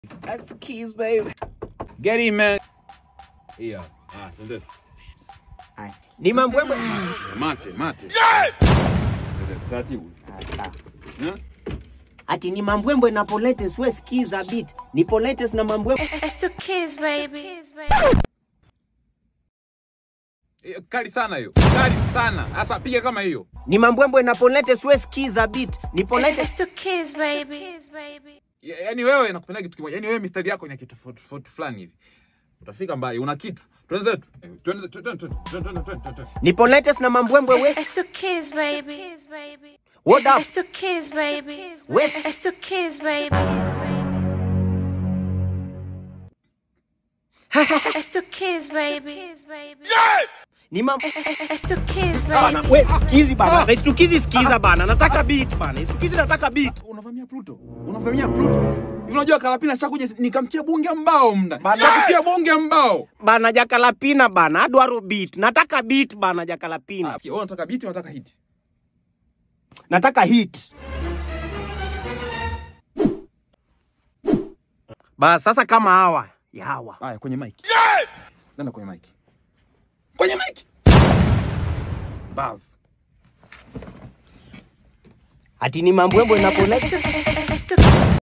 That's the keys, baby. Get in, man. Yeah. Ah, twende. Haya. Ni mambwembwe. Mate, mate. Yes! Taratibu. Eh? Ati ni mambwembwe na poletes, we skiza beat. Ni poletes na mambwembwe. It's the kids, baby. Eh, Kali sana hiyo. Kali sana. Sasa piga kama hiyo. Ni mambwembwe na poletes, we skiza beat. Ni poletes. It's the kids, baby. Ya- Yaani wewe nakupenda kitu kimoja. Yaani wewe mistari yako ina kitu tofauti tofauti fulani hivi. Utafika mbali, una kitu. Twenzetu. Eh, Twende twende twende twende twende twende. Ni poletes na mambwembwe, we. It's the kids, baby. What up? It's the kids, baby. West. It's the kids, baby. It's the kids, baby. Ni mam... It's the kids, Bana, baby. we skizi bana. Sasa istukizi skiza bana. Nataka beat bana. Istukizi nataka beat. Unavamia Pluto. Unavamia Pluto. Hivi unajua Kalapina shakuja nikamtia bonge mbao mda. Bana. Nikakutia bonge mbao. Bana jakalapina bana. Adwaro beat. Nataka beat bana jakalapina. Ah, wewe unataka beat, unataka hit. Nataka hit. Bas sasa kama hawa. Ya hawa. Haya, kwenye mic. Nenda kwenye mic. Kwenye mic. Bav. Ati ni mambwembwe na poletes. It's the- it's the- it's the